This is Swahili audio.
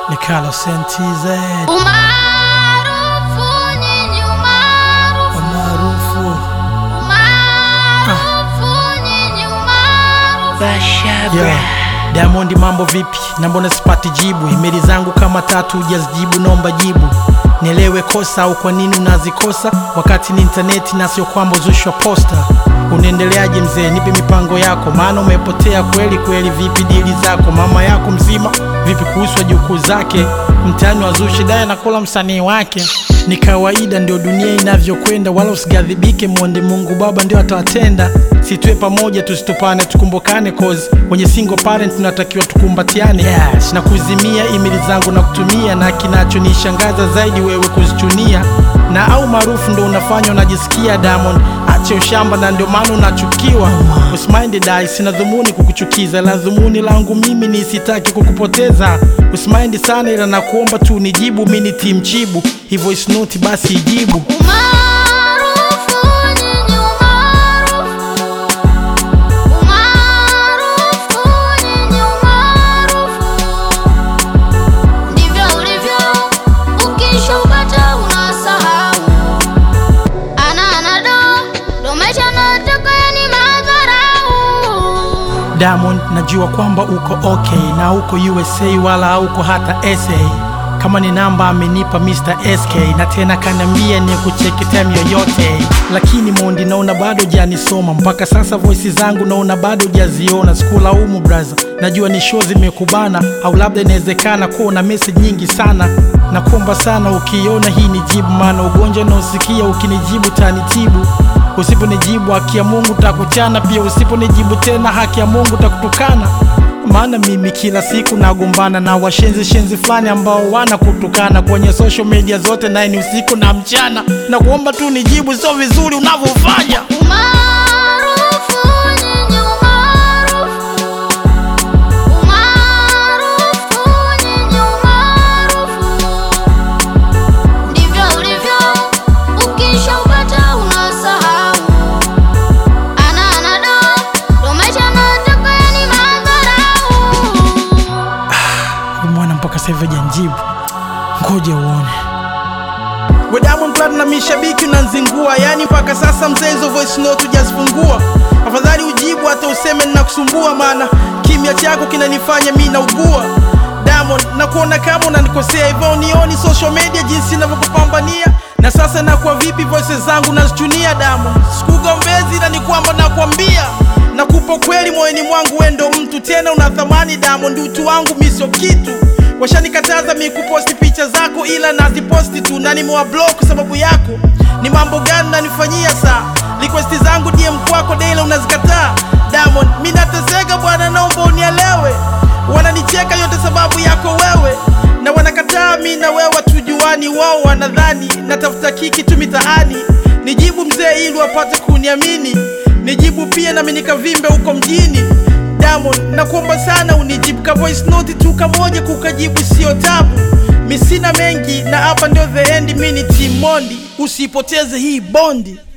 Nikalo Sentize Umaarufu nyinyi umaarufu maarufu umaarufu nyinyi umaarufu yeah. Diamond, mambo vipi? Na mbona sipati jibu? Imeli zangu kama tatu hujazijibu, naomba jibu nielewe kosa au kwa nini unazikosa wakati ni intaneti na sio kwamba uzushwa posta. Unaendeleaje mzee? Nipe mipango yako, maana umepotea kweli kweli. Vipi dili zako? Mama yako mzima vipi kuhusu wajukuu zake? Mtaani wazushi daye nakula msanii wake ni kawaida, ndio dunia inavyokwenda, wala usigadhibike. Mwonde Mungu Baba ndio atawatenda. Situe pamoja, tusitupane, tukumbukane, cause wenye single parent tunatakiwa tukumbatiane. Yes, na kuzimia email zangu na kutumia, na kinachonishangaza zaidi wewe kuzichunia, na au maarufu ndo unafanya unajisikia Diamond, ache ushamba na ndio maana unachukiwa. Usimaindi dai, sina dhumuni kukuchukiza, la dhumuni langu mimi ni sitaki kukupoteza. Usimaindi sana, ila nakuomba tu nijibu, mimi ni team chibu, hivyo is not basi ijibu. Umaarufu nyinyi umaarufu umaarufu nyinyi umaarufu ndivyo ulivyo, ukishaupata unasahau. Ana anado ndo maisha nataka yani madharau. Diamond, najua kwamba uko okay na uko USA wala hauko hata SA. Kama ni namba amenipa Mr. SK na tena kanambia ni kucheki time yoyote, lakini Mondi naona bado janisoma mpaka sasa, voice zangu naona bado jaziona. Sikulaumu braza, najua ni show zimekubana, au labda inawezekana kuwa na message nyingi sana. Nakuomba sana ukiona hii ni jibu, maana ugonjwa naosikia ukinijibu tanitibu Usiponijibu haki ya Mungu takuchana, pia usiponijibu tena haki ya Mungu takutukana. Maana mimi kila siku nagombana na washenzi shenzi fulani ambao wanakutukana kwenye social media zote, naye ni usiku na mchana. Na kuomba tu nijibu, sio vizuri unavyofanya. Umaarufu nyinyi umaarufu umaarufu nyinyi umaarufu ndivyo ulivyo, ukishaupata unasahau. Ana anado ndo maisha nataka yani madharau. Huyu mwana mpaka sasa hivi hajanjibu, ngoja uone. We Diamond Platnumz mishabiki unanzingua, yani mpaka sasa mzee, hizo voice note hujazifungua. Afadhali ujibu hata useme ninakusumbua, maana kimya chako kinanifanya mi naugua. Diamond, nakuona kama unanikosea hivyo, unioni social media jinsi ninavyokupambania na sasa nakuwa vipi voices zangu nazichunia Diamond, sikugombezi na ni kwamba nakwambia nakupa kweli moyoni mwangu, we ndo mtu tena una thamani Diamond, utu wangu mi sio kitu. Washanikataza mi kuposti picha zako, ila naziposti tu na nimewablock sababu yako. Ni mambo gani nanifanyia saa? Request zangu DM kwako daily unazikataa Diamond, mi nateseka bwana, naomba unielewe. Wananicheka yote sababu yako wewe, na wanakataa mi na wewe tujuani. Wao wanadhani natafuta kiki tu mitaani. Nijibu mzee, ili wapate kuniamini. Nijibu pia nami nikavimbe huko mjini. Diamond, nakuomba sana unijibu ka voice note tu kamoja, kukajibu sio tabu. Mi sina mengi na hapa ndio the end, mi ni Team Mondi, usipoteze hii bondi.